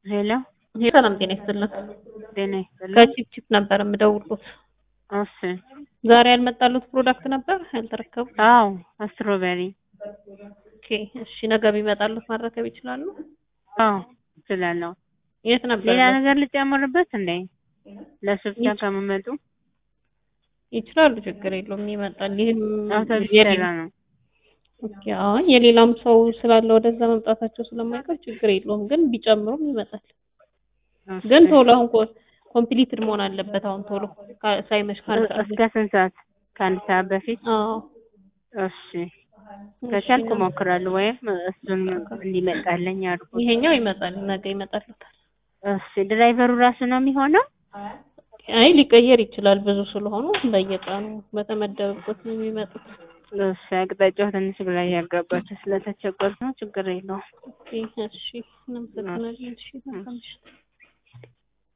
ሄሎ ሰላም ጤና ይስጥልን። ጤና ይስጥልኝ። ከቺፕቺፕ ነበር የምደውሉት። እሺ ዛሬ ያልመጣሉት ፕሮዳክት ነበር ያልተረከቡ? አዎ ስትሮቤሪ ኦኬ እሺ፣ ነገ ቢመጣሉት ማረከብ ይችላሉ? አዎ እችላለሁ። የት ነበር? ሌላ ነገር ልጨምርበት እንዴ? ለሱ ብቻ ከመመጡ ይችላሉ፣ ችግር የለውም ይመጣል። ይህም አውቶቡስ የሌላ- ተራ ነው። ኦኬ አሁን የሌላም ሰው ስላለ ወደዛ መምጣታቸው ስለማይቀር ችግር የለውም፣ ግን ቢጨምሩም ይመጣል። እሺ። ግን ቶሎ አሁን ኮምፕሊትድ መሆን አለበት። አሁን ቶሎ ካ- ሳይመሽ ከአንድ ሰዓት እስከ ስንት ሰዓት? ከአንድ ሰዓት በፊት? አዎ እሺ ከቻልኩ እሞክራለሁ፣ ወይም እሱን እንዲመጣልኝ አድርጉ። ይሄኛው ይመጣል፣ ነገ ይመጣልታል። እሺ ድራይቨሩ ራሱ ነው የሚሆነው? አይ ሊቀየር ይችላል፣ ብዙ ስለሆኑ በየቀኑ በተመደበበት ነው የሚመጡት። እሺ አቅጣጫው ትንሽ ግራ እያጋባቸው ስለተቸገርኩ ነው። ችግር የለውም። ኦኬ እሺ፣ እናመሰግናለን። እሺ መልካም ምሽት።